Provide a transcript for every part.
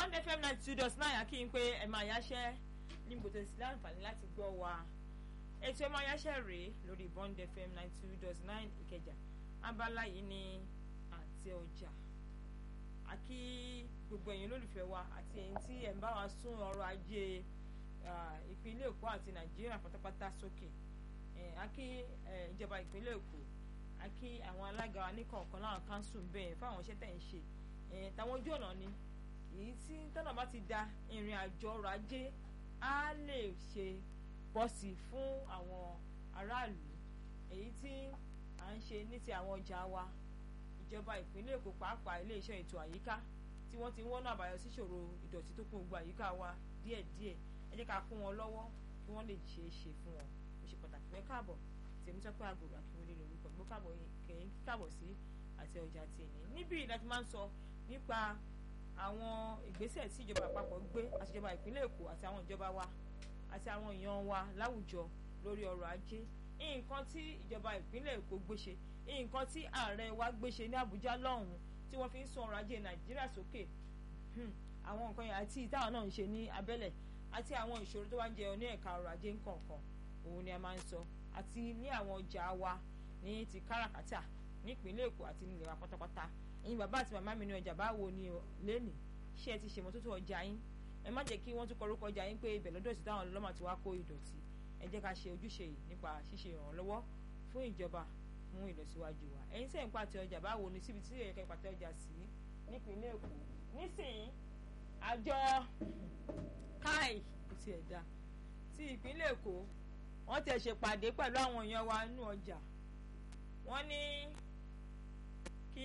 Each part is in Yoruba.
bond fm ninety two dot nine kí n pé ẹ máa yáṣẹ́ ní gbòtò sí láǹfààní láti gbọ́ wa ètò ẹ máa yáṣẹ́ rèé lórí bond fm ninety two dot nine ìkẹjà abala yìí ní àti ọjà àkí gbogbo ẹ̀yin olólùfẹ́ wa àti ẹ̀yin tí ẹ̀ ń bá wa sún ọrọ̀ ajé ìpínlẹ̀ èkó àti nàìjíríà pátápátá sókè àkí ìjọba ìpínlẹ̀ èkó àkí àwọn alága wa ní kọ̀ọ̀kan láwọn káńsù bẹ́ẹ̀ fáwọn iṣẹ́ tẹ̀ ń ṣe táwọn ojú ọ̀nà ni èyí tí tọ́nà bá ti da ìrìn àjò ọrọ̀ ajé á lè ṣe bọ́sì fún àwọn aráàlú èyí tí à ń ṣe ní ti àwọn ọjà wa ìjọba ìpínlẹ̀ èkó pàápàá iléeṣẹ́ ètò àyíká tí wọ́n ti ń wọ́nà àbáyọ síṣòro ìdọ̀tí tó kún gbogbo àyíká wa díẹ̀díẹ̀ ẹ jẹ́ ká kún wọn lọ́wọ́ kí wọ́n lè ṣe é ṣe fún wọn ó ṣe pàtàkì pé káàbọ̀ tèmi tọ́pẹ́ àgòrò àkíwọlé lórúkọ gbó káàbọ̀ kẹ̀yìn káàbọ̀ sí àti ọjà tèmi níbí láti máa ń sọ nípa àwọn ìgbésẹ̀ tí ìjọba àpapọ̀ gbé àti ìjọba ìpínlẹ̀ èkó àti àwọn ìjọba wa àti àwọn èèyàn wa láwùjọ lórí ọrọ̀ ajé nǹkan tí ìjọba ìpínlẹ̀ èkó gbé ṣe nǹkan tí ààrẹ wa gbé ṣe ní àbújá lọ́hùn-ún tí wọ́n fi ń sún ọrọ̀ ajé nàìjíríà sókè àwọn nǹkan yẹn àti ìtàwọn náà ń ṣe ní abẹ́lẹ̀ àti àwọn ìṣòro tó wá ń jẹyọ ní ẹ̀ka ọrọ̀ ajé nǹkankan òun ni a máa ń sọ àti ní àwọn ọjà wa ní ti káràkátà nípínlẹ̀ èkó àti nílẹ̀ wa pátápátá ẹ̀yin bàbá àti màmá mi ní ọjà báwo ni lẹ́nìí ṣé ẹ ti ṣe mọ́tótó ọjà yín ẹ má jẹ́ kí wọ́n tún kọrúkọ ọjà yín pé ibẹ̀ lọ́dọ̀ sí táwọn ọlọ́mà ti wá kó ìdọ̀tí ẹ jẹ́ ká ṣe ojúṣe yìí nípa ṣíṣe ìrànlọ́wọ́ fún ìjọba fún ìlọsíwájú wa ẹ̀yin sẹ́yìn pàtẹ ọjà báwo ni síbi tí ẹ̀ka ìpàtẹ ọjà sí nípínlẹ̀ èkó nísìnyí àjọ káì kò tiẹ̀ dá ti ìpínlẹ̀ èkó wọ́n ti ṣe pàdé pẹ̀lú àwọn èèyàn wa nínú ọjà wọ́n ní kí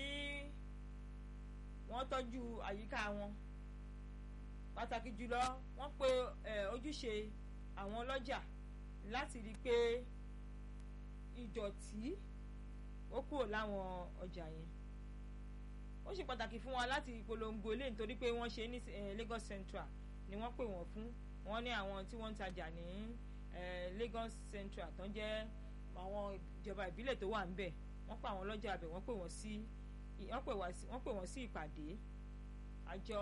wọ́n tọ́jú àyíká wọn pàtàkì jùlọ wọ́n pe ojúṣe àwọn ọlọ́jà láti rí i pé ìdọ̀tí ó kúrò láwọn ọjà yẹn ó ṣe pàtàkì fún wa láti polongo ilé nítorí pé wọ́n ṣe ní Lagos Central ni wọ́n pè wọ́n fún wọ́n ní àwọn tí wọ́n ń tajà ní Lagos Central tó ń jẹ́ àwọn ìjọba ìbílẹ̀ tó wà ńbẹ̀ wọ́n pa àwọn ọlọ́jà abẹ wọ́n pè wọ́n sí wọ́n pè wọ́n sí ìpàdé àjọ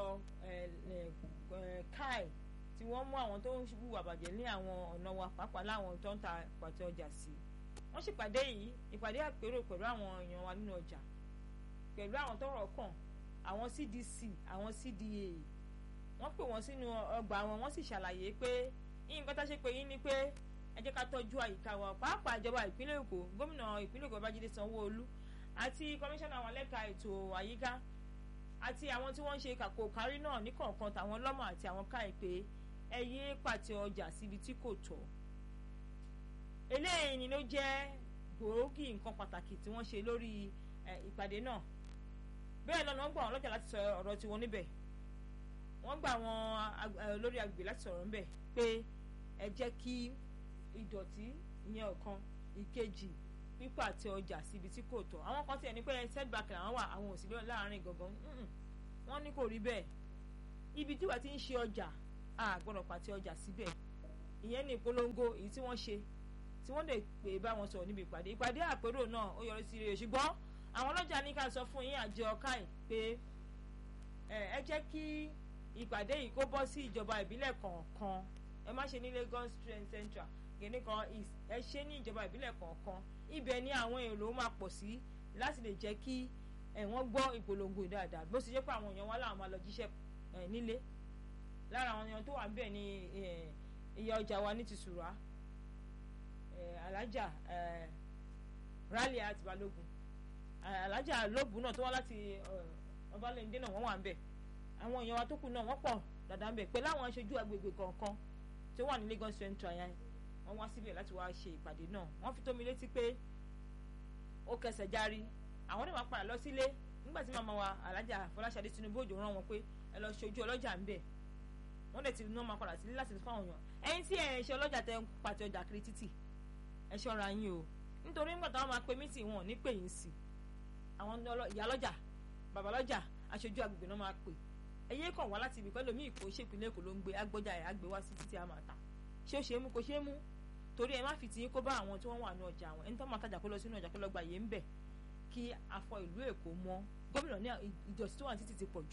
kai tí wọ́n mú àwọn tó ń hùwà bàjẹ́ ní àwọn ọ̀nà wa pàápàá láwọn tó ń ta pàtẹ ọjà sí wọ́n ṣèpàdé yìí ìpàdé àpérò pẹ̀lú àwọn èèyàn wa nínú ọjà pẹ̀lú àwọn tọ́rọ̀ kàn àwọn CDC àwọn CDA wọ́n pè wọ́n sínú ọgbà wọn wọ́n sì ṣàlàyé pé nǹkan tá a ṣe pé yín ni pé ẹ jẹ́ ká tọ́jú àyíká wa pàápàá ìjọba ìpínlẹ̀ Èkó gómìnà ìpínlẹ̀ Èkó Babájídé Sanwó-Olú àti kọmíṣánná àwọn lẹ́ka ètò àyíká àti àwọn tí wọ́n ń ṣe kàkó kárí náà ní kọ̀ọ̀kan tàwọn lọ́mọ àti àwọn káì pé ẹ yé pàtẹ ọjà síbi tí kò tọ́ eléyìí ni ló jẹ́ gbòógì nǹkan pàtàkì tí wọ́n ṣe lórí ìpàdé náà bẹ́ẹ̀ lọ́nà wọ́n gbà wọ́n lọ́jà láti sọ ọ̀rọ̀ tiwọn níbẹ̀ wọ́n gbà wọ́n lórí agbègbè láti sọ̀rọ̀ níbẹ̀ pé ẹ jẹ́ kí ìdọ̀tí ìyẹn ọ̀kan ìkejì pípa àti ọjà síbi tí kò tọ́ àwọn kan tiẹ̀ ní pé setback làwọn wà àwọn òsì láàrin gangan wọ́n ní kò rí bẹ́ẹ̀ ibi tí wàá ti ń ṣe ọjà a gbọ́dọ̀ pàtẹ ọjà síbẹ̀ ìyẹn ní ìpolongo èyí tí wọ́n ṣe tí wọ́n lè pè bá wọn sọ̀rọ̀ níbi ìpàdé ìpàdé àpérò náà ó yọrí sí rere ṣùgbọ́n àwọn ọlọ́jà ní ká sọ fún yín àjọ káì pé ẹ jẹ́ kí ìpàdé yìí kó bọ́ sí ìjọba ìbílẹ̀ kọ̀ọ̀kan ẹ má ṣe ní Lagos Central kìíní kan ẹ ṣe ní ìjọba ìbílẹ̀ kọ̀ọ̀kan ibẹ̀ ni àwọn èrò máa pọ̀ sí láti lè jẹ́ kí wọ́n gbọ́ ìpolongo dáadáa bó ṣe jẹ́ pé àwọn èèyàn wá láwọn máa lọ jíṣẹ́ nílé lára àwọn èèyàn tó wà níbẹ̀ ni ìyá ọjà wa ní ti sùrà alájà Rálíà àti Balógun alájà lóògùn náà tó wá láti ọbalẹ̀ndé náà wọ́n wà níbẹ̀ àwọn èèyàn wa tó kù náà wọ́n pọ̀ dáadáa níbẹ̀ pẹ̀lú àwọn aṣojú agbègbè kọ̀ọ̀kan tó wà ní Lagos Central yẹn wọ́n wá síbẹ̀ láti wá ṣe ìpàdé náà wọ́n fi tó mi létí pé ó kẹsẹ̀ járí àwọn náà máa padà lọ sílé nígbà tí màmá wa alájà Fọláṣadé Tinubu òjò rán wọn pé ẹ lọ ṣojú ọlọ́jà ńbẹ̀ wọ́n dẹ̀ ti ná máa padà sílé láti fáwọn èèyàn ẹ̀yin tí ẹ̀ ń ṣe ọlọ́jà tẹ ń pàtẹ ọjà kiri títì ẹ ṣọ́ra yín o nítorí nígbà táwọn máa pe mítì wọn ò ní pè yín sí àwọn ìyá lọ́jà bàbá lọ́jà aṣojú agbègbè náà máa pè ẹyẹ kàn wá láti ibi pẹ́ lómi ìkó ṣèpínlẹ̀ Èkó ló ń gbé agbọ́jà ẹ̀ àgbé wá sí títí a máa ta ṣé ó ṣe é mú kó ṣe é mú torí ẹ má fi tiyín kó bá àwọn tí wọ́n wà ní ọjà àwọn ẹni tó máa tajà kó lọ sínú ọjà kó lọ gba yé ń bẹ̀ kí afọ ìlú Èkó mọ́ gómìnà ní ìdọ̀tí tó wà títí ti pọ̀ jù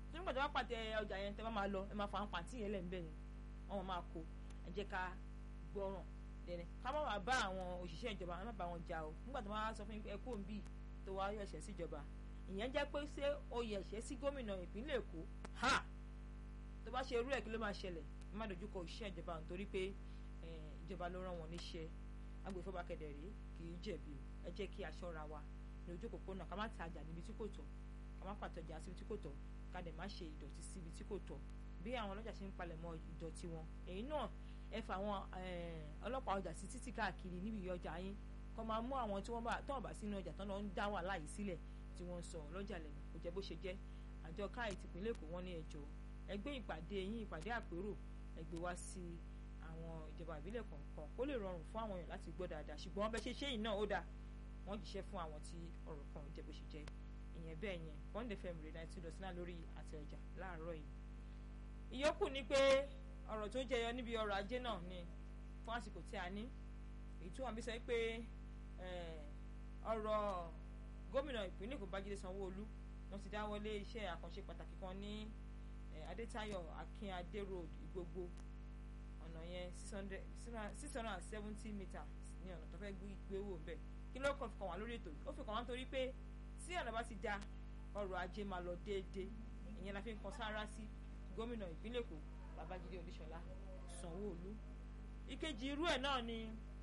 tó nígbà tó bá pàtẹ ọjà yẹn tẹ́ bá máa lọ ẹ máa fa pàǹtí yẹn lẹ̀ ń bẹ̀ yẹn wọ́n máa kó ẹ jẹ́ ká gbọ́ràn dẹ̀nẹ̀ ká má máa bá àwọn òṣìṣẹ́ ìjọba ẹ má bá wọn jà o nígbà tó máa sọ fún ẹ kó ń bì tó wá yọ ẹ̀ṣẹ̀ síjọba ìyẹn jẹ́ pé ṣé oyè ẹ̀ṣẹ̀ sí gómìnà ìpínlẹ̀ Èkó ha tó bá ṣe irú ẹ̀ kí ló máa ṣẹlẹ̀ ẹ má dojú kọ òṣìṣẹ́ ìjọba nítorí pé ìjọba ló rán wọn níṣẹ́ agbèfọ́ba kẹdẹ̀rí kì í jẹ̀bi o ẹ jẹ́ kí aṣọ́ra wa ní ojú òpópónà ká má tajà níbi tí kò tọ́ ká má pàtọ́jà síbi tí kò tọ́ ká dẹ̀ má ṣe ìdọ̀tí síbi tí kò tọ́ bí àwọn ọlọ́jà ṣe ń palẹ̀mọ́ ìdọ̀tí wọn èyí náà ẹ fà àwọn ọlọ́pàá ọjà sí títì káàkiri níbi ọjà yín kó máa mú àwọn tí wọ́n bá tọ́ ọ̀bà sínú ọjà tán lọ ń dá wàhálà yìí sílẹ̀ tí wọ́n ń sọ lọ́jà lẹ́nu kò jẹ́ bó ṣe jẹ́ àjọ káì tìpínlẹ̀ Èkó wọ́n ní ẹjọ́ ẹgbẹ́ ìpàdé yín ìpàdé àpérò ẹgbẹ́ wá sí àwọn ìjọba ìbílẹ̀ kọ̀ọ̀kan kó lè rọrùn fún àwọn èèyàn láti gbọ́ dáadáa ṣùgbọ́n wọ́n bẹ ṣe ṣé yìí náà ó dáa wọ́n jíṣẹ́ fún àwọn tí ọ̀rọ̀ kan jẹ́ bó ṣe jẹ́ ìyẹn bẹ́ẹ̀ yẹn Bond FM rẹ̀ náà ti dọ̀tí náà lórí àtẹ ọjà láàárọ̀ yìí. ìyókù ni pé ọ̀rọ̀ tó jẹyọ níbi ọrọ̀ ajé náà ni fún àsìkò tí a ní èyí tí wọ́n bí sọ pé ọ̀rọ̀ gómìnà ìpínlẹ̀ Èkó Babájídé Sanwó-Olú wọ́n ti dáwọ́lé iṣẹ́ àkànṣe pàtàkì kan ní Adétáyọ̀ Akínadé road Ìgbogbo ọ̀nà yẹn six hundred and seventy meters ní ọ̀nà tó fẹ́ gbé wò bẹ́ẹ̀ kí ló kàn fi kàn wá lórí ètò ó fi kàn wá nítorí pé tí ọ̀nà bá ti da ọrọ̀ ajé máa lọ déédéé ìyẹn la fi ń kan sáárá sí gómìnà ìpínlẹ̀ Èkó Babájídé Olúṣọlá Sanwó-Olú ìkejì irú ẹ̀ náà ni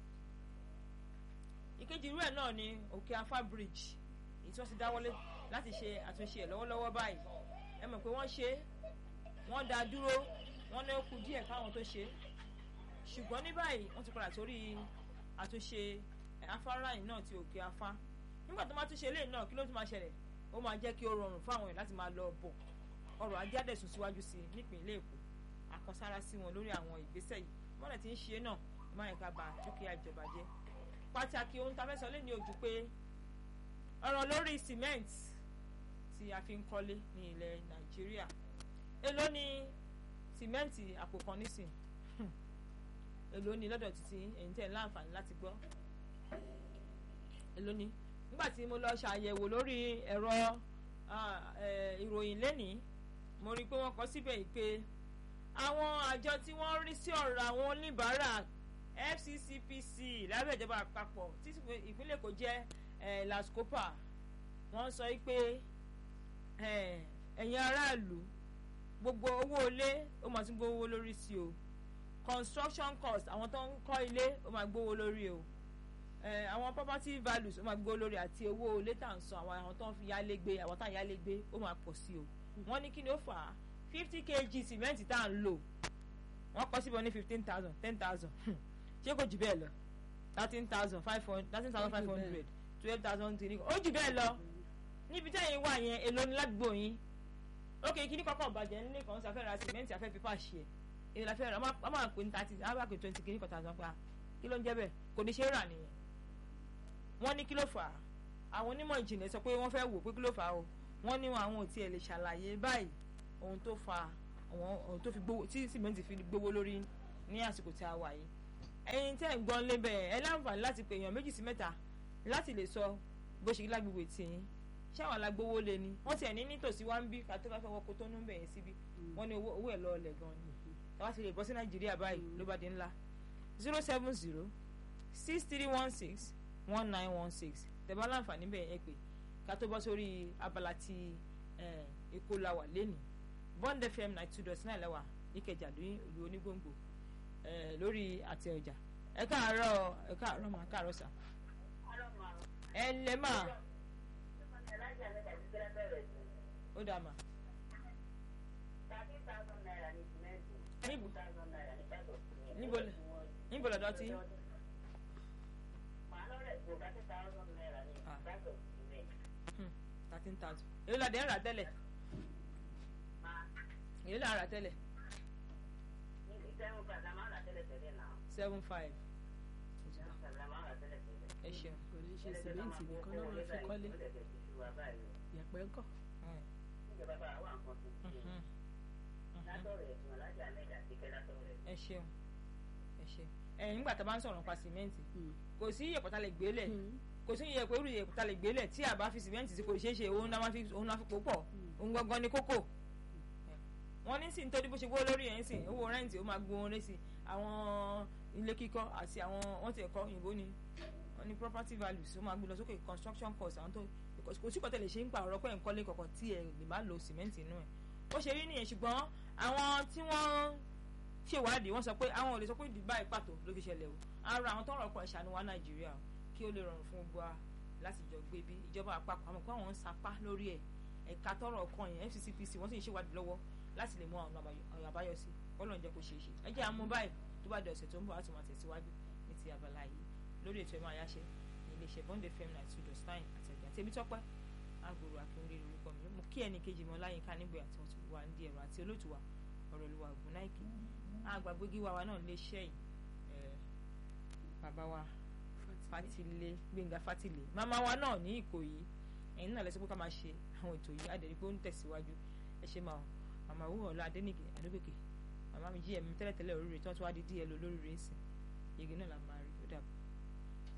ìkejì irú ẹ̀ náà ni Òkè Afá bridge èyí tí wọ́n ti dáwọ́lé láti ṣe àtúnṣe ẹ̀ lọ́wọ́lọ́wọ́ báyìí ẹ mọ̀ pé wọ́n ṣe wọ́n dá dúró wọ́n ní ó kù díẹ̀ káwọn tó ṣe ṣùgbọ́n ní báyìí wọ́n ti padà sórí àtúnṣe afárá yìí náà ti Òkè Afá nígbà tó máa tún ṣe eléyìí náà kí ló tún máa ṣẹlẹ̀ ó máa jẹ́ kí ó rọrùn fún àwọn èèyàn láti máa lọ bọ̀ ọrọ̀ ajé àdẹ̀sùn síwájú sí i nípìnlẹ̀ Èkó àkọsára sí wọn lórí àwọn ìgbésẹ̀ yìí wọ́n lè ti ń ṣe náà má yẹ ká ba dúkìá ìjọba jẹ́ pàtàkì ohun tá a fẹ́ sọ lé ní ojú pé ọ̀rọ̀ lórí cement tí a fi ń kọ́lé ní ilẹ̀ Nàìjíríà èló ni cement àpò kan nísìn èló ni lọ́dọ̀ títí ẹ̀yin tẹ̀ láǹfààní láti gbọ́ èló ni nígbà tí mo lọ ṣàyẹ̀wò lórí ẹ̀rọ ìròyìn lẹ́nìí mo rí i pé wọ́n kọ síbẹ̀ yìí pé àwọn àjọ tí wọ́n rí sí ọ̀rọ̀ àwọn oníbàárà FCCPC lábẹ́ ìjọba àpapọ̀ tí ìpínlẹ̀ Èkó jẹ́ LASCOPA wọ́n sọ pé ẹ̀yin aráàlú gbogbo owó ilé ó máa tún gbówó lórí sí o construction cost àwọn tó ń kọ́ ilé ó máa gbówó lórí o àwọn property values ó máa gbówó lórí àti owó ilé tà ń san àwọn àwọn tó ń fi yálé gbé àwọn tá à ń yálé gbé ó máa pọ̀ sí o wọ́n ní kí ni ó fà á fifty kg cement tá à ń lò wọ́n kọ́ síbọn ní fifteen thousand ten thousand ṣé kò jù bẹ́ẹ̀ lọ thirteen thousand five hundred thirteen thousand five hundred twelve thousand three ó jù bẹ́ẹ̀ lọ níbi tẹ́yìn wà yẹn èlò ní ládùúgbò yín ok kí ní kọ́kọ́ bàjẹ́ nílé kan sí afẹ́ ra cement afẹ́ pípa ṣe èyí la fẹ́ ra a máa pè ní thirty a máa pè twenty kí ní kọ́ta àti wọn pa kí ló ń jẹ́ bẹ́ẹ̀ kò ní ṣe é rà nìyẹn wọ́n ní kí ló fà á àwọn onímọ̀ ìjìnlẹ̀ sọ pé wọ́n fẹ́ wò pé kí ló fà á o wọ́n ní àwọn ò tiẹ̀ lè ṣàlàyé báyìí ohun tó fa àwọn ohun tó fi gbówó tí cement fi gbówó lórí ní àsìkò tí a wà yìí ẹ̀yin tẹ́ ń gbọ́n lé bẹ́ẹ̀ ẹ láǹfààní láti pè èèyàn méjì sí mẹ́ta láti lè sọ bó ṣe lágbègbè tìyín ṣé àwọn alágbówó lé ni wọ́n tiẹ̀ ní nítòsí wá ń bí kàtó bá fẹ́ wọ́n kó tó ń bẹ̀yẹn síbí wọ́n ní owó ẹ̀ lọ́ọ̀lẹ̀ gan ni táwa ti lè bọ́ sí nàìjíríà báyìí ló bá di ńlá zero seven zero six three one six one nine one six tẹ̀bá láǹfààní bẹ́ẹ̀ ẹ pé ká tó bọ́ sórí abala ti èkó la wà lẹ́nìí Bond FM ninety two dot nine lẹ́wà níkẹjà lóyún olú onígbòǹgbò lórí àtẹ ọjà ẹ káàárọ̀ ẹ káàárọ̀ mà káàárọ̀ sà ẹ lẹ́ mà ó dà mà. níbo níbo lọ́dọ̀ tí. thirteen thousand èyí la dé ń rà tẹ́lẹ̀ èyí la rà tẹ́lẹ̀ seven five ẹ ṣeun. kò ní ṣe sìmẹ́ǹtì nìkan náà wọ́n fi kọ́lé yẹ̀pẹ̀ ńkọ́. ẹ ṣeun ẹ ṣeun ẹ̀yin nígbà tá a bá ń sọ̀rọ̀ nípa sìmẹ́ǹtì kò sí iyẹ̀pẹ̀ tá a lè gbélẹ̀ kò sí iyẹ̀pẹ̀ irú iyẹ̀pẹ̀ tá a lè gbélẹ̀ tí a bá fi sìmẹ́ǹtì sí kò ṣeé ṣe òun náà fi òun náà fi pò pọ̀ òun gangan ni kókò wọ́n ní sí nítorí bó ṣe gbówó lórí ẹ̀ ń sìn owó rẹ́ǹtì ó máa gbówó lé sí àwọn ilé kíkọ́ àti àwọn wọ́n ti ẹ̀kọ́ òyìnbó ni wọ́n ní property values ó máa gbé lọ sókè construction cost àwọn tó kò sí kọ́tẹ́ lè ṣe ń pa ọ̀rọ̀ pé nǹkan lé kọ̀ọ̀kan tí ẹ̀ lè má lo cement inú ẹ̀ ó ṣe rí nìyẹn ṣùgbọ́n àwọn tí wọ́n ṣèwádìí wọ́n sọ pé àwọn ò lè sọ pé Dubai pàtó ló fi ṣẹlẹ̀ o ara àwọn tó ń rọ̀pọ̀ ìṣàánú wa Nàìjíríà kí ó lè rọrùn fún gbogbo wa láti jọ gbé bí ìjọba àpapọ̀ àmọ́ pé àwọn ń sapá lórí ẹ̀ ẹ̀ka tọrọ ọkàn yẹn FCCPC wọ́n sì ń ṣèwádìí lọ́wọ́ láti lè mú àwọn ọ̀nà àbáyọ sí Ọlọ́run jẹ́ kó ṣeé ṣe ẹ jẹ́ àmú báyìí tó bá di ọ̀sẹ̀ tó ń bọ̀ láti máa tẹ̀síwájú ní ti abala yìí lórí ètò ẹ̀mọ́ àyáṣe ní iléeṣẹ́ Bond FM nine two dot nine àtẹ̀gbẹ́ àti Tèmítọ́pẹ́ agbòrò akínwúrẹ́ lórúkọ mi mo kí ẹnì kejì mọ́ láyínká nígbà tí wọ́n ti wà ní ẹ̀rọ àti olóòtú wa ọ̀rọ̀ olúwa ògùn náìkì àgbàgbégi wa wa náà léṣẹ́ yìí bàbá wa Fátìlé Gbénga Fátìlé màmá wa náà ní Ìkòyí ẹ̀yin náà lẹ́sìn pé ká máa ṣe àwọn ètò yìí àdẹ̀rí pé ó ń tẹ̀síwájú ẹ ṣe máa màmá wúwo ọ̀la Adénìkè Adógòkè màmá mi jí ẹ̀mí tẹ́lẹ̀tẹ́lẹ̀ oríire tí wọ́n tún wá di díẹ̀ lọ lóríire ń sìn yege náà la máa rí ó dàbọ̀.